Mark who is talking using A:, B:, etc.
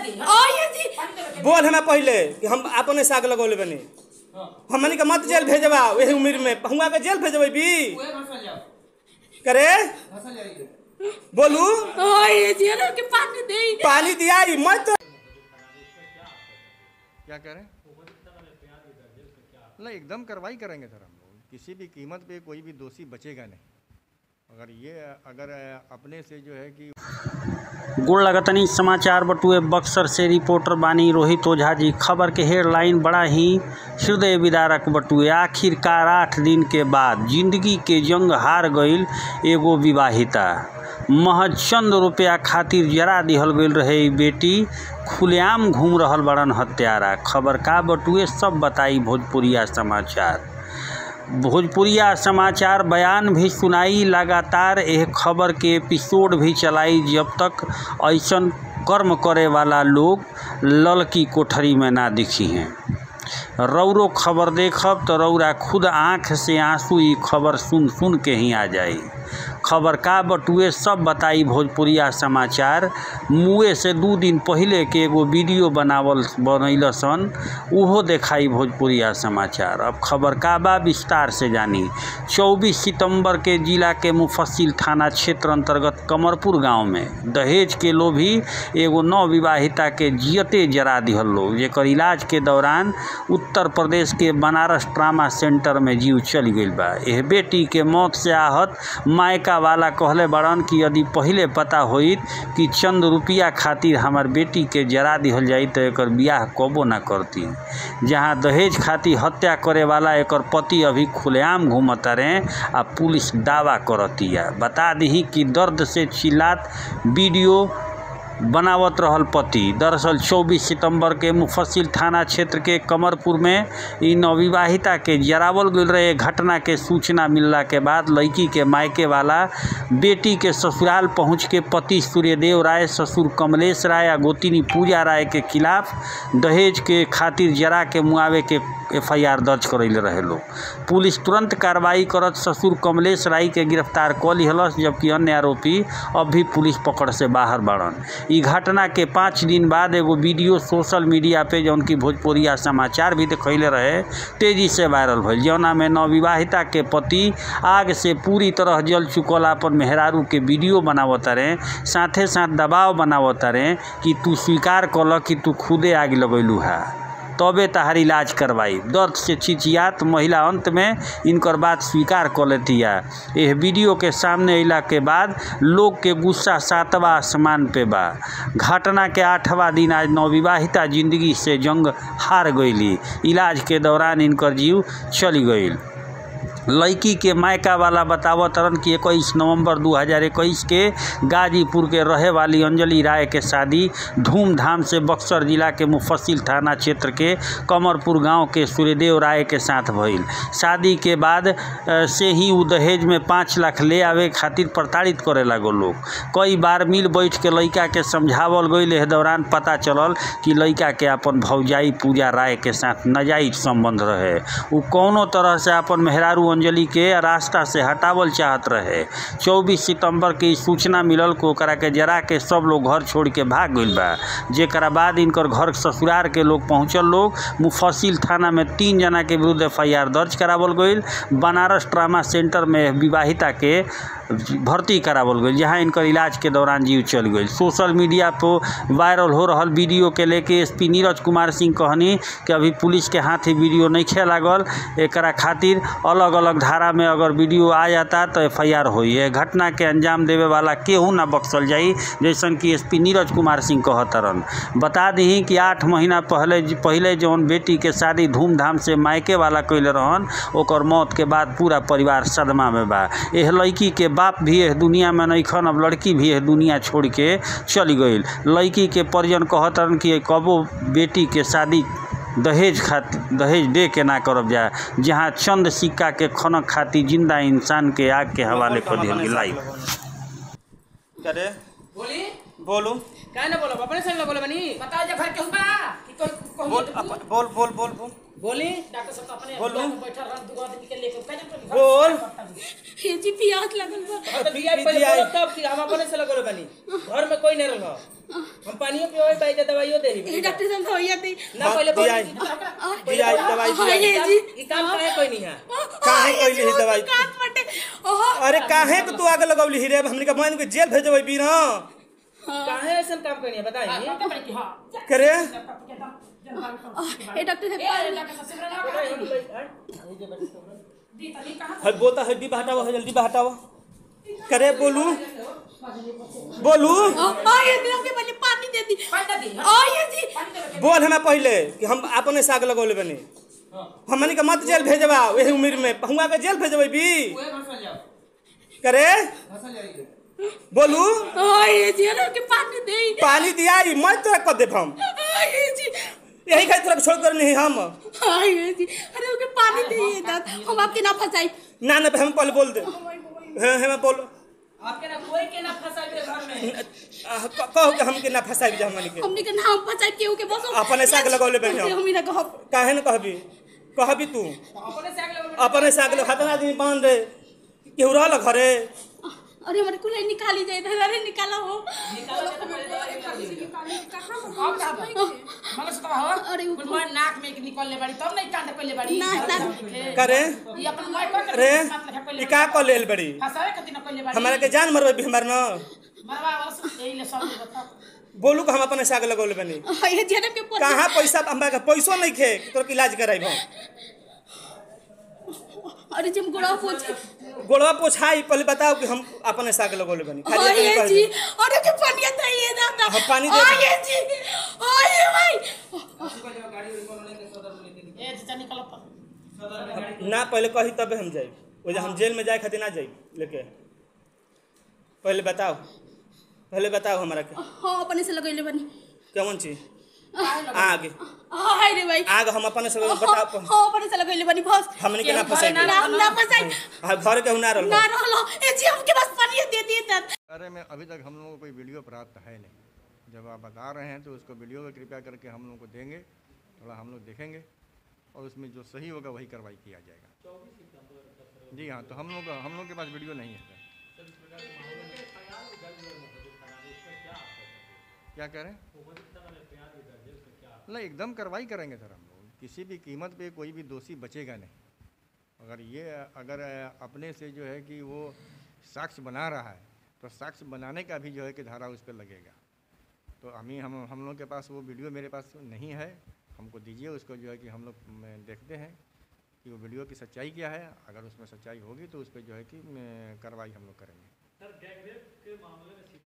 A: दी
B: आइए जी
C: बोल हमें पहले कि हम अपने साग लगौले बनी हमनी के मत जेल भेजबा वही उम्र में हुआ के जेल भेजबै भी करे बोलू
B: आइए जी ना के पानी दे
C: पानी दिया मत
D: क्या कह रहे हैं नहीं एकदम कार्रवाई करेंगे सर हम लोग किसी भी कीमत पे कोई भी दोषी बचेगा नहीं अगर ये अगर अपने से जो है कि
E: गोड़ लगतनी समाचार बटुए बक्सर से रिपोर्टर बानी रोहित ओझा जी खबर के हेडलाइन बड़ा ही हृदय विदारक बटुए आखिरकार आठ दिन के बाद जिंदगी के जंग हार गईल एगो विवाहिता महज चंद रुपया खातिर जरा दिहल गईल रहे ई बेटी खुलेआम घूम रहल बड़न हत्यारा खबर का बटुए सब बताई भोजपुरिया समाचार भोजपुरिया समाचार बयान भी सुनाई लगातार यह खबर के एपिसोड भी चलाई जब तक ऐसन कर्म करे वाला लोग ललकी कोठरी में ना दिखी हैं रौरो खबर देखब तो रौरा खुद आँख से आंसू ई खबर सुन सुन के ही आ जाई खबर का बटुए सब बताई भोजपुरिया समाचार मुए से दू दिन पहले के एगो वीडियो बनावल बनैल सन उहो देखाई भोजपुरिया समाचार अब खबर का बा विस्तार से जानी 24 सितंबर के जिला के मुफस्सिल थाना क्षेत्र अंतर्गत कमरपुर गांव में दहेज के लोभी एगो नवविवाहिता के जियते जरा दिहल लोग जेकर इलाज के दौरान उत्तर प्रदेश के बनारस ट्रामा सेंटर में जीव चल गईल बा एह बेटी के मौत से आहत मायका वाला कहले बड़न कि यदि पहिले पता होइत कि चंद रुपया खातिर हमार बेटी के जरा दिहल जाई तो एकर बियाह कबो ना करती जहां दहेज खातिर हत्या करे वाला एकर पति अभी खुलेआम घूमता रहे आ पुलिस दावा करतिया बता दही कि दर्द से चिल्लात वीडियो बनावत रहल पति दरअसल 24 सितंबर के मुफस्सिल थाना क्षेत्र के कमरपुर में इ नवविवाहिता के जरावल गईल रहे घटना के सूचना मिलला के बाद लड़की के मायके वाला बेटी के ससुराल पहुंच के पति सूर्यदेव राय ससुर कमलेश राय आ गोतिनी पूजा राय के खिलाफ दहेज के खातिर जरा के मुआवे के एफआईआर दर्ज करैले रहे लोग पुलिस तुरंत कार्रवाई करत ससुर कमलेश राय के गिरफ्तार क लिहलस जबकि अन्य आरोपी अब भी पुलिस पकड़ से बाहर बाड़न ई घटना के पाँच दिन बाद एगो वीडियो सोशल मीडिया पे जौन की भोजपुरिया समाचार भी देखैले रहे तेजी से वायरल भइल जौना में नवविवाहिता के पति आग से पूरी तरह जल चुकल अपन मेहरारू के वीडियो बनावत रहे साथे साथ दबाव बनावत रहे कि तू स्वीकार कल कि तू खुदे आग लगैलू है तबे तहार इलाज करवाई दर्द से चिचियात महिला अंत में इनकर बात स्वीकार कर लेतिया यह वीडियो के सामने अला के बाद लोग के गुस्सा सातवा आसमान पे बा घटना के आठवां दिन आज नवविवाहिता जिंदगी से जंग हार गईली इलाज के दौरान इनकर जीव चली गईल लड़की के मायका वाला बतावत तरन कि इक्कीस नवंबर 2021 के गाजीपुर के रहे वाली अंजलि राय के शादी धूमधाम से बक्सर जिला के मुफस्सिल थाना क्षेत्र के कमरपुर गांव के सूर्यदेव राय के साथ भइल शादी के बाद अ, से ही उ दहेज में पाँच लाख ले आवे खातिर प्रताड़ित करे लागो लोग कई बार मिल बैठ के लड़का के समझावल गईल एह दौरान पता चलल कि लड़का के अपन भौजाई पूजा राय के साथ नाजायज संबंध रहे उ कौनो तरह से अपन मेहरारू अंजलि के रास्ता से हटावल चाहत रहे 24 सितंबर के ई सूचना मिलल को ओकरा के जरा के सब लोग घर छोड़ के भाग गईल बा जेकरा बाद इनकर घर ससुरार के लोग पहुंचल लोग मुफस्सिल थाना में तीन जना के विरुद्ध एफ दर्ज करावल गईल बनारस ट्रामा सेंटर में विवाहिता के भर्ती करावल गईल जहां इनकर इलाज के दौरान जीव चल गईल सोशल मीडिया पर वायरल हो रहल वीडियो के लेके एसपी नीरज कुमार सिंह कहनी कि अभी पुलिस के हाथ ही वीडियो नहीं खे लागल एकरा खातिर अलग अलग धारा में अगर वीडियो आ जाता तो एफ आई आर होई है घटना के अंजाम देवे वाला केहू ना बख्शल जाई जैसन कि एसपी नीरज कुमार सिंह कहतरन बता दी कि आठ महीना पहले पहले जौन बेटी के शादी धूमधाम से मायके वाला कैले रहन ओकर मौत के बाद पूरा परिवार सदमा में बा एह लड़की के बाप भी एह दुनिया में नइखन अब लड़की भी एह दुनिया छोड़ के चली गई लड़की के परिजन कहतरन कि कबो बेटी के शादी दहेज खातिर दहेज दे के ना करब जा जहाँ चंद सिक्का के खनक खातिर जिंदा इंसान के आग के हवाले कर दिहल गेल लाइव
C: करे
A: बोली
C: बोलू
A: काय ना बोलो अपने संग बोलो बनी बताओ जे घर के हुआ कि कोई कोई
C: बोल अप- बोल बोल बोल बोल
A: बोली डॉक्टर साहब तो अपने
C: बोलू।
A: बैठा रह दुगो आदमी के लेके का जब
C: बोल
B: ये जी प्यास लगल बा
A: तो बिया पहले
C: PGI
A: बोलो तब कि हम अपने से लगोले बनी घर में कोई नहीं रहो हम पानियो पियोए पाई जे दवाइयो दे
B: ये डॉक्टर साहब भैया दे
A: ना पहले बोल
C: PGI दियाई दवाई
B: हाँ, ये
C: दियाई
B: जी
A: ई काम काहे कोई नहीं है
C: काहे कइली है दवाई?
B: काट पटे ओहो
C: अरे काहे के तू आगे लगौली हिरे हमनी के मान के जेल भेजबै बी ना
A: काहे ऐसा काम करनी है बताइए
C: करे
B: ये डॉक्टर साहब
C: है बोलता है डिब्बा हटाओ है जल्दी हटाओ करे बोलू बोलू
B: आ ये दिन के पहले पानी दे दी आ ये जी
C: बोल हमें पहले कि हम अपने से आग लगौले बनी हमनी के मत जेल भेजबा वही उम्र में हुआ के जेल भेजबै बी करे बोलू
B: आ ये जी ना के पानी दे
C: पानी दियाई मैं तोरा कह देब हम
B: आ ये जी
C: यही खातिर तोरा छोड़ कर नहीं हम
B: आ ये जी अरे ओके पानी दे ये दाद हम आपके ना फंसाई
C: ना ना हम पहले बोल दे हाँ हमें बोल
A: आपके ना कोई के ना फंसा दे घर में
C: कहो कि हमके ना फंसाई जा हमनी के
B: हमने के नाम फंसाई केहू के बस
C: अपने से आग लगौले बैठे हम।
B: हम ही ना कहब
C: काहे न कहबी कहबी तू
A: अपने से आगे लगोले
C: अपने से आगे हतना आदमी बांध रे केहू रहल घरे
B: अरे हमारे कुल निकाली जाए इधर अरे निकाला हो
A: मगर तो हो
B: अरे वो-
A: कुल मोर नाक में निकलले बाड़ी तब नहीं कांड पहले बाड़ी
B: ना, ना।
C: करे
A: ये अपन मोय कर
C: रे ई का कर लेल बड़ी
A: फसावे खातिर न कहले बाड़ी
C: हमारा के जान मरबे भी हमार न
A: मरवा बस यही ले सब बता
C: बोलू कि हम अपने से आगे लगौले बनी
B: आ ये जी के पर
C: कहाँ पैसा हमरा के पैसो नहीं खे कि तोर के इलाज कराइब हम
B: अरे जब गोड़ा पोछे
C: गोड़वा पोछाई पहले बताओ कि हम अपने से आगे लगौले बनी
B: आ
C: खाली
B: ये
C: इतनी कह
B: जी
C: दे।
B: अरे के पानी दे ये दादा
C: हाँ, पानी दे
B: आ
C: दे।
B: ये जी आ ये भाई
A: ए चाचा निकल पर
C: ना पहले कही तबे हम जाए वो हम जेल में जाए खातिर ना जाए लेके पहले बताओ पहले बताओ हमारा के
B: हाँ अपने से लगैले बनी
C: कौन चीज आग
B: हाय रे भाई
C: आग हम अपने से
B: हाँ
C: बताओ
B: हाँ, अपने से लगैले बनी बस
C: हमने के ना फंसाई
B: ना ना फंसाई
C: आ घर के ना रहल
B: ना रहलो ए जी हमके बस पानी दे दिए तब
D: अरे में अभी तक हम लोगों को कोई वीडियो प्राप्त है नहीं जब आप बता रहे हैं तो उसको वीडियो में कृपया करके हम लोगों को देंगे थोड़ा हम लोग देखेंगे और उसमें जो सही होगा वही कार्रवाई किया जाएगा जी हाँ तो हम लोग हम लोग के पास वीडियो नहीं है सर क्या कह रहे हैं नहीं एकदम कार्रवाई करेंगे सर हम लोग किसी भी कीमत पे कोई भी दोषी बचेगा नहीं अगर ये अगर अपने से जो है कि वो साक्ष्य बना रहा है तो साक्ष्य बनाने का भी जो है कि धारा उस पर लगेगा तो हमें हम हम लोग के पास वो वीडियो मेरे पास नहीं है हमको दीजिए उसको जो है कि हम लोग में देखते हैं कि वो वीडियो की सच्चाई क्या है अगर उसमें सच्चाई होगी तो उस पर जो है कि में कार्रवाई हम लोग करेंगे